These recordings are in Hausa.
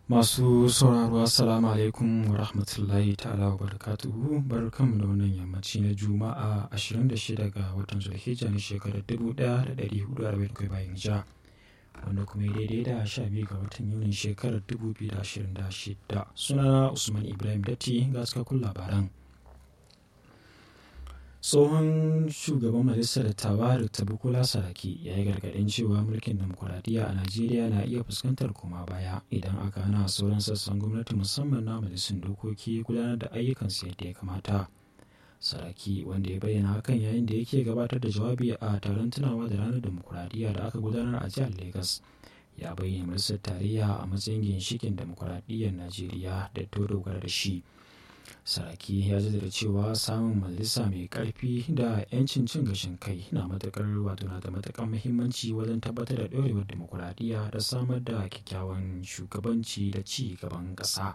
Masu sauraro Assalamu alaikum wa rahmatullahi ta'ala wa barakatuhu barkanmu da wannan yammaci na Juma'a 26 ga watan Zulhijja na shekarar 1447 bayan hijira wanda kuma ya daidai da 12 ga watan Yunin shekarar 2026 sunana Usman Ibrahim Datti ga cikakkun labaran. tsohon shugaban majalisar dattawa dr bukola saraki ya yi gargaɗin cewa mulkin demokuraɗiyya a najeriya na iya fuskantar koma baya idan aka hana sauran sassan gwamnati musamman na majalisun dokoki gudanar da ayyukansu yadda ya kamata saraki wanda ya bayyana hakan yayin da yake gabatar da jawabi a taron tunawa da ranar demokuraɗiyya da aka gudanar a jihar lagos ya bayyana majalisar tarayya a matsayin ginshikin demokuraɗiyyar najeriya da ta dogara da shi saraki ya jaddada cewa samun majalisa mai karfi da 'yancin cin gashin kai na matakar wato na da matakar muhimmanci wajen tabbatar da ɗorewar demokuraɗiyya da samar da kyakkyawan shugabanci da ci gaban ƙasa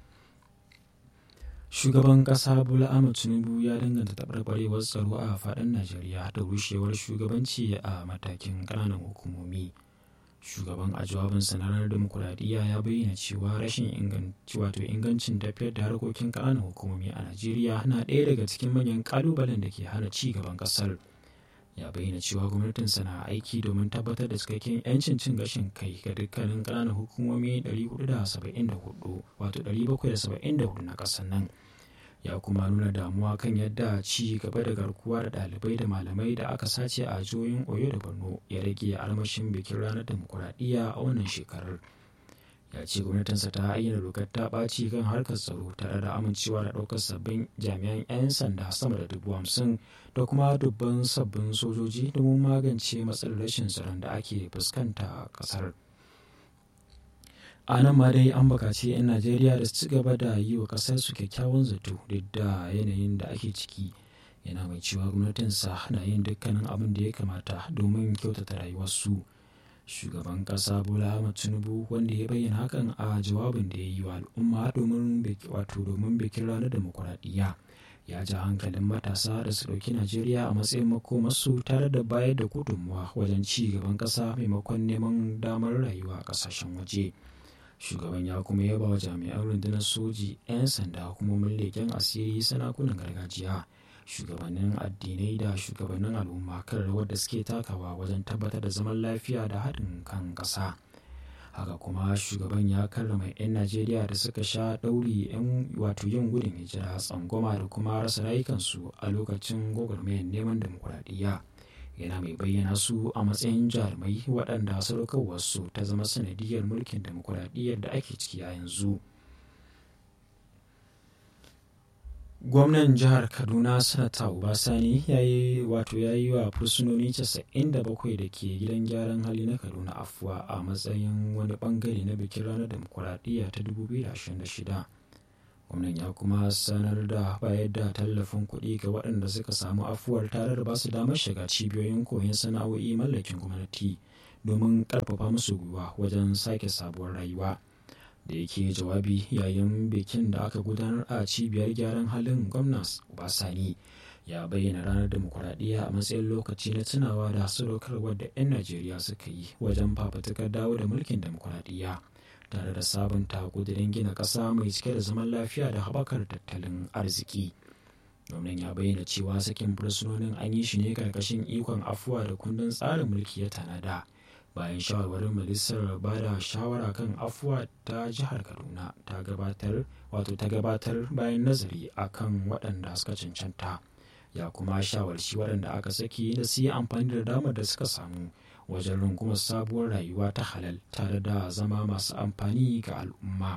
shugaban ƙasa bola ahmed tinubu ya danganta taɓarɓarewar tsaro a faɗin najeriya da rushewar shugabanci a matakin ƙananan hukumomi shugaban a jawabinsa na ranar demokuraɗiyya ya bayyana cewa rashin inganci wato ingancin tafiyar da harkokin ƙananan hukumomi a najeriya na ɗaya daga cikin manyan ƙalubalen da ke hana ci gaban ƙasar ya bayyana cewa gwamnatinsa na aiki domin tabbatar da cikakken 'yancin cin gashin kai ga dukkanin ƙananan hukumomi 474 wato 774 na ƙasar nan ya kuma nuna damuwa kan yadda ci gaba da garkuwa da ɗalibai da malamai da aka sace a jihohin oyo da borno ya rage armashin bikin ranar demokuraɗiyya a wannan shekarar ya ce gwamnatinsa ta ayyana dokar ta ɓaci kan harkar tsaro tare da amincewa da ɗaukar sabbin jami'an 'yan sanda sama da dubu hamsin da kuma dubban sabbin sojoji domin magance matsalar rashin tsaron da ake fuskanta a ƙasar. a nan ma dai an bukaci 'yan najeriya da su ci gaba da yi wa kasar su kyakkyawan zato duk da yanayin da ake ciki yana mai cewa gwamnatinsa na yin dukkanin abin da ya kamata domin kyautata rayuwarsu shugaban kasa bola ahmad tinubu wanda ya bayyana hakan a jawabin da ya yi wa al'umma domin wato domin bikin ranar demokuraɗiyya ya ja hankalin matasa da su ɗauki najeriya a matsayin makomarsu tare da bayar da gudunmuwa wajen ci gaban ƙasa maimakon neman damar rayuwa a ƙasashen waje. shugaban ya kuma yaba wa jami'an rundunar soji 'yan sanda hukumomin leƙen asiri sanakunan gargajiya shugabannin addinai da shugabannin al'umma kan rawar da suke takawa wajen tabbatar da zaman lafiya da haɗin kan ƙasa haka kuma shugaban ya karrama 'yan najeriya da suka sha ɗauri 'yan wato yin gudun hijira tsangwama da kuma rasa rayukansu a lokacin gwagwarmayar neman demokuraɗiyya yana mai bayyana su a matsayin jarumai waɗanda sadaukarwarsu ta zama sanadiyar mulkin demokuraɗiyyar da ake ciki a yanzu gwamnan jihar kaduna sanata obasani ya yi wato ya yi wa fursunoni 97 da ke gidan gyaran hali na kaduna afuwa a matsayin wani bangare na bikin ranar demokuraɗiyya ta 2026 gwamnan ya kuma sanar da bayar da tallafin kuɗi ga waɗanda suka samu afuwar tare da basu damar shiga cibiyoyin koyon sana'o'i mallakin gwamnati domin ƙarfafa musu gwiwa wajen sake sabuwar rayuwa da yake jawabi yayin bikin da aka gudanar a cibiyar gyaran halin gwamnas obasani ya bayyana ranar demokuraɗiyya a matsayin lokaci na tunawa da sadaukarwar da 'yan najeriya suka yi wajen fafatukar dawo da mulkin demokuraɗiyya tare da sabunta kudirin gina ƙasa mai cike da zaman lafiya da haɓakar tattalin arziki gwamnan ya bayyana cewa sakin fursunonin an yi shi ne karkashin ikon afuwa da kundin tsarin mulki ya tanada bayan shawarwarin majalisar ba da shawara kan afuwa ta jihar kaduna ta gabatar wato ta gabatar bayan nazari akan waɗanda suka cancanta ya kuma shawarci waɗanda aka saki da su yi amfani da damar da suka samu wajen rungumar sabuwar rayuwa ta halal tare da zama masu amfani ga al'umma.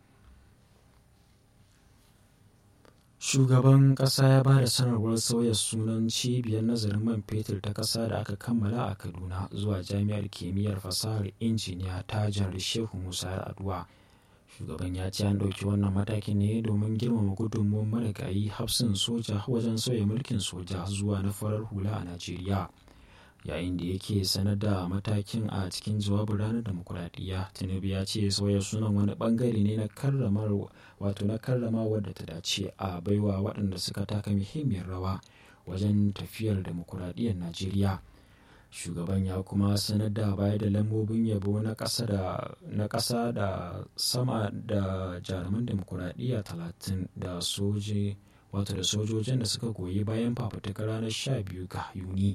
Shugaban ƙasa ya ba da sanarwar sauya sunan cibiyar nazarin man fetur ta ƙasa da aka kammala a Kaduna zuwa Jami'ar Kimiyyar Fasahar Injiniya ta Jihar Shehu Musa Aduwa. Shugaban ya ce an ɗauki wannan matakin ne domin girmama gudunmuwar marigayi hafsin soja wajen sauya mulkin soja zuwa na farar hula a Najeriya. yayin da yake sanar da matakin a cikin jawabin ranar demokuraɗiyya tinubu ya ce sauya sunan wani bangare ne na karramar wato na karramawa da ta dace a baiwa waɗanda suka taka muhimmiyar rawa wajen tafiyar demokuraɗiyyar najeriya shugaban ya kuma sanar da bayar da lambobin yabo na ƙasa da sama da jaruman demokuraɗiyya talatin da soje wato da sojojin da suka goyi bayan fafutukar ranar 12 ga yuni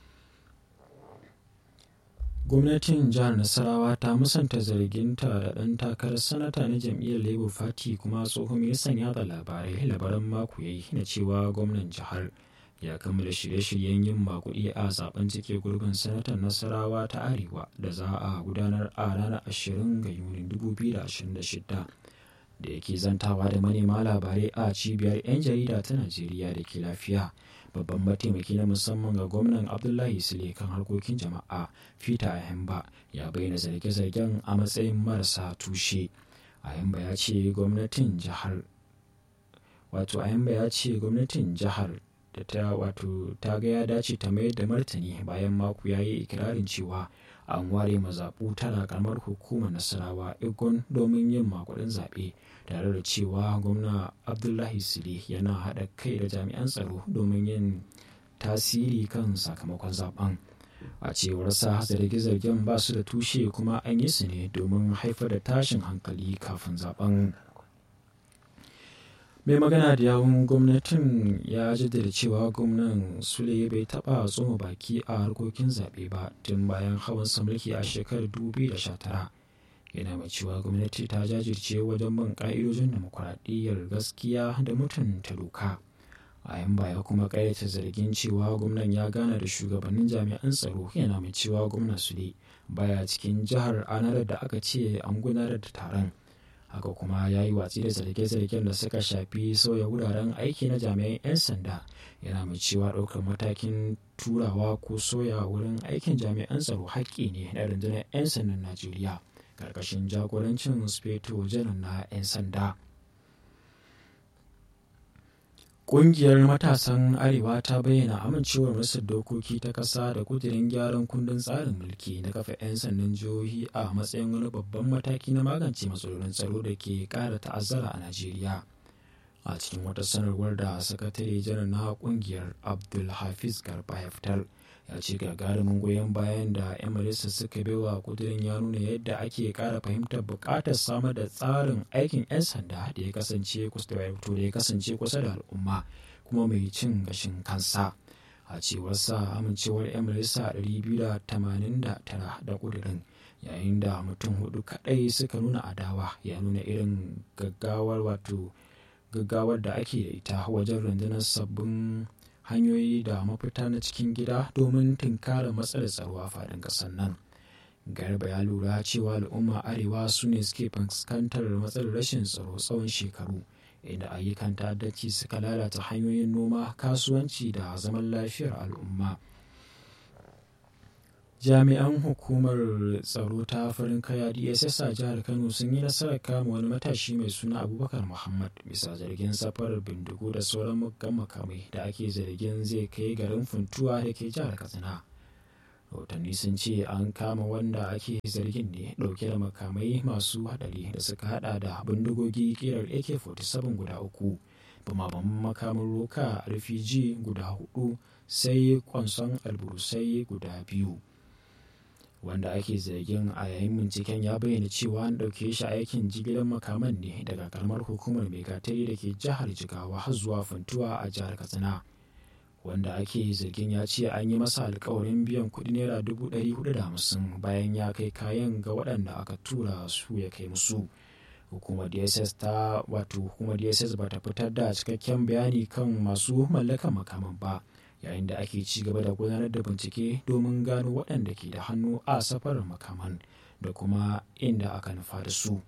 gwamnatin jihar nasarawa ta musanta zarginta da ɗan takarar sanata na jam'iyyar labour party kuma tsohon ministan yada labarai labaran mako ya yi na cewa gwamnan jihar ya kammala shirye-shiryen yin makuɗi a zaben cike gurbin sanatan nasarawa ta arewa da za a gudanar a ranar 20 ga yuni 2026 da yake zantawa da manema labarai a cibiyar 'yan jarida ta najeriya da ke lafiya babban mataimaki na musamman ga gwamnan abdullahi sule kan harkokin jama'a peter ayamba ya bayyana zarge-zargen a matsayin marasa tushe ayamba ya ce gwamnatin jihar wato ayamba ya ce gwamnatin jihar da ta wato ta ga ya dace ta mayar da martani bayan mako ya yi ikirarin cewa an ware mazaɓu tara kamar hukumar nasarawa igon domin yin makudin zaɓe tare da cewa gwamna abdullahi sule yana haɗa kai da jami'an tsaro domin yin tasiri kan sakamakon zaben a cewar sa zarge-zargen ba su da tushe kuma an yi su ne domin haifar da tashin hankali kafin zaben mai magana da yawun gwamnatin ya jaddada cewa gwamnan sule bai taba tsoma baki a harkokin zaɓe ba tun bayan hawan mulki a shekarar 2019 yana mai cewa gwamnati ta jajirce wajen bin ƙa'idojin demokuraɗiyyar gaskiya da mutunta doka a yan baya kuma ƙayyata zargin cewa gwamnan ya gana da shugabannin jami'an tsaro yana mai cewa gwamnan sule baya cikin jihar anar da aka ce an gudanar da taron haka kuma ya yi watsi da zarge-zargen da suka shafi sauya wuraren aiki na jami'an 'yan sanda yana mai cewa ɗaukar matakin turawa ko soya wurin aikin jami'an tsaro haƙƙi ne na rundunar 'yan sandan najeriya ƙarƙashin jagorancin speto janar na 'yan sanda Ƙungiyar matasan Arewa ta bayyana amincewar Majalisar Dokoki ta ƙasa da kudirin gyaran kundin tsarin mulki na kafa 'yan sandan jihohi a matsayin wani babban mataki na magance matsalolin tsaro da ke ƙara ta'azzara a Najeriya. A cikin wata sanarwar da sakatare janar na ƙungiyar Abdulhafiz Garba ya fitar, ya ce gagarumin goyon bayan da 'yan majalisa suka baiwa kudirin ya nuna yadda ake ƙara fahimtar buƙatar samar da tsarin aikin 'yan sanda da ya kasance da ya kasance kusa da al'umma kuma mai cin gashin kansa a cewar sa amincewar 'yan majalisa 289 da kudirin yayin da mutum hudu kadai suka nuna adawa ya nuna irin gaggawar wato gaggawar da ake da ita wajen rundunar sabbin hanyoyi da mafita na cikin gida domin tunkara matsalar tsaro a faɗin ƙasar nan garba ya lura cewa al'umma arewa su ne suke fuskantar matsalar rashin tsaro tsawon shekaru inda ayyukan ta'addanci suka lalata hanyoyin noma kasuwanci da zaman lafiyar al'umma jami'an hukumar tsaro ta farin kaya dss a jihar kano sun yi nasarar kama wani matashi mai suna abubakar muhammad bisa zargin safarar bindigo da sauran muggan makamai da ake zargin zai kai garin funtuwa da ke jihar katsina rahotanni sun ce an kama wanda ake zargin ne dauke da makamai masu hadari da suka hada da bindigogi kirar ak-47 guda uku bumabaman makamin roka rfg guda hudu sai kwanson alburusai guda biyu wanda ake zargin a yayin binciken ya bayyana cewa an ɗauke shi aikin jigilar makaman ne daga karamar hukumar megatari da ke jihar jigawa har zuwa funtuwa a jihar katsina wanda ake zargin ya ce an yi masa alkawarin biyan kuɗi naira dubu ɗari hudu da hamsin bayan ya kai kayan ga waɗanda aka tura su ya kai musu hukumar dss ta wato hukumar dss ba ta fitar da cikakken bayani kan masu mallakan makaman ba yayin da ake ci gaba da gudanar da bincike domin gano waɗanda ke da hannu a safarar makaman da kuma inda aka nufa da su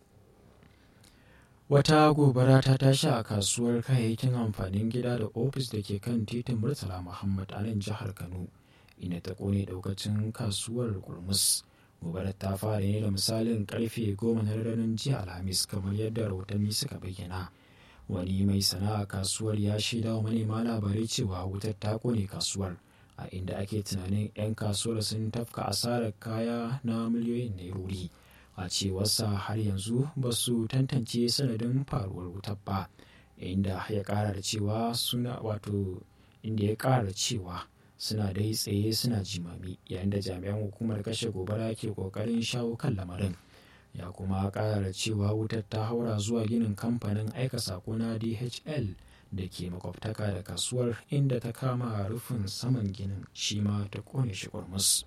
wata gobara ta tashi a kasuwar kayayyakin amfanin gida da ofis da ke kan titin murtala muhammad a nan jihar kano inda ta kone daukacin kasuwar kurmus gobarar ta fara ne da misalin karfe goma na ranar jiya alhamis kamar yadda rahotanni suka bayyana wani mai sana'a kasuwar ya shaida wa manema labarai cewa wutar ta kone kasuwar a inda ake tunanin 'yan kasuwar sun tafka asarar kaya na miliyoyin nairori a cewarsa har yanzu ba su tantance sanadin faruwar wutar ba inda ya kara da cewa suna wato inda ya kara cewa suna dai tsaye suna jimami yayin da jami'an hukumar kashe gobara ke kokarin shawo kan lamarin ya kuma ƙara cewa wutar ta haura zuwa ginin kamfanin aika sako na dhl da ke makwabtaka da kasuwar inda ta kama rufin saman ginin shi ma ta kone shi kurmus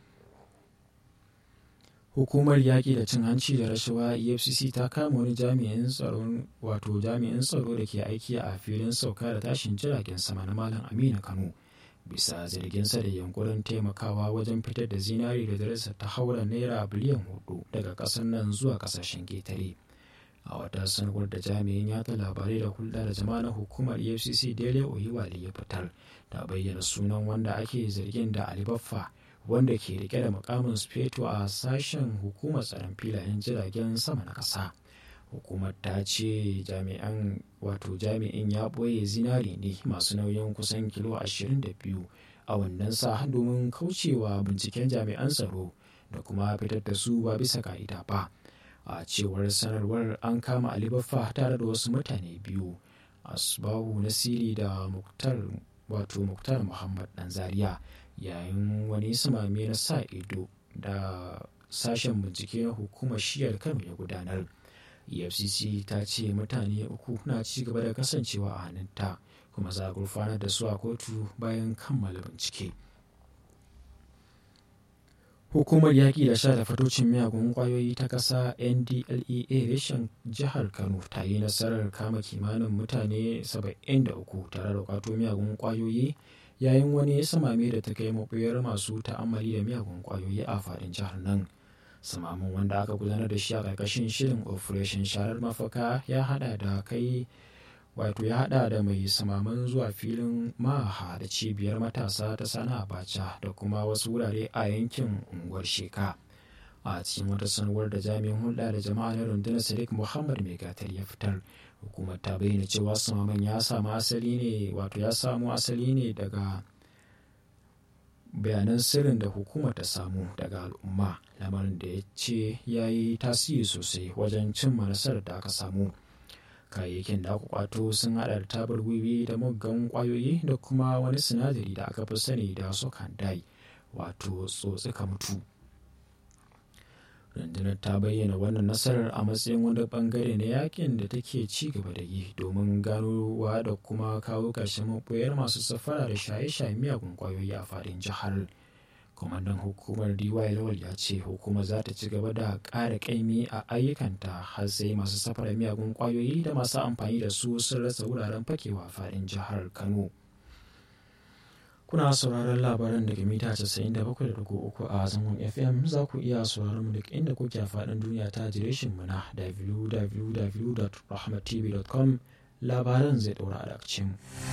hukumar yaƙi da cin hanci da rashawa efcc ta kama wani jami'in tsaron wato jami'in tsaro da ke aiki a filin sauka da tashin jiragen sama na malam aminu kano bisa zarginsa da yankurin taimakawa wajen fitar da zinari da darajarsa ta haura naira biliyan hudu daga ƙasar nan zuwa ƙasashen ketare a wata sanarwar da jami'in yata labarai da hulɗa da jama'a na hukumar efcc dele oyiwali ya fitar ta bayyana sunan wanda ake zargin da alibaffa wanda ke rike da mukamin speto a sashen hukumar tsaron filayen jiragen sama na ƙasa hukumar ta ce jami'an wato jami'in ya ɓoye zinari ne masu nauyin kusan kilo 22 a wannan sa domin kaucewa binciken jami'an tsaro da kuma fitar da su ba bisa ka'ida ba a cewar sanarwar an kama alibaffa tare da wasu mutane biyu asbahu nasiri da muktar wato muktar muhammad dan zaria yayin wani samame na sa ido da sashen bincike na hukumar shiyar kano ya gudanar efcc ta ce mutane uku na ci gaba da kasancewa a hannunta kuma za a gurfanar da su a kotu bayan kammala bincike hukumar yaƙi da sha da fatocin miyagun ƙwayoyi ta ƙasa ndlea reshen jihar kano ta yi nasarar kama kimanin mutane 73 tare da kwato miyagun ƙwayoyi yayin wani samame da ta kai maɓuyar masu ta'ammali da miyagun ƙwayoyi a faɗin jihar nan samamin wanda aka gudanar da shi a ƙarƙashin shirin operation sharar mafaka ya hada da kai wato ya hada da mai samaman zuwa filin maha da cibiyar matasa ta sana abacha da kuma wasu wurare a yankin unguwar sheka a cikin wata sanarwar da jami'in hulɗa da jama'a na rundunar sadiq muhammad mai gatar ya fitar hukumar ta bayyana cewa samaman ya samu asali ne wato ya samu asali ne daga bayanan sirrin da hukumar ta samu daga al'umma lamarin da ya ce ya yi tasiri sosai wajen cimma nasarar da aka samu kayayyakin da aka kwato sun hada da tabar wiwi da muggan kwayoyi da kuma wani sinadari da aka fi sani da sokandai wato tsotsika mutu rundunar ta bayyana wannan nasarar a matsayin wani bangare na yakin da take ci gaba da yi domin ganowa da kuma kawo ƙarshen maɓoyar masu safara da shaye-shaye miyagun kwayoyi a faɗin jihar kwamandan hukumar dy lawal ya ce hukumar za ta ci gaba da ƙara ƙaimi a ayyukanta har sai masu safara miyagun kwayoyi da masu amfani da su sun rasa wuraren fakewa a faɗin jihar kano kuna sauraron labaran daga mita 97.3 a zangon fm za ku iya sauraron mu duk inda kuke a faɗin duniya ta adireshin mu na www.rahmatv.com labaran zai ɗaura a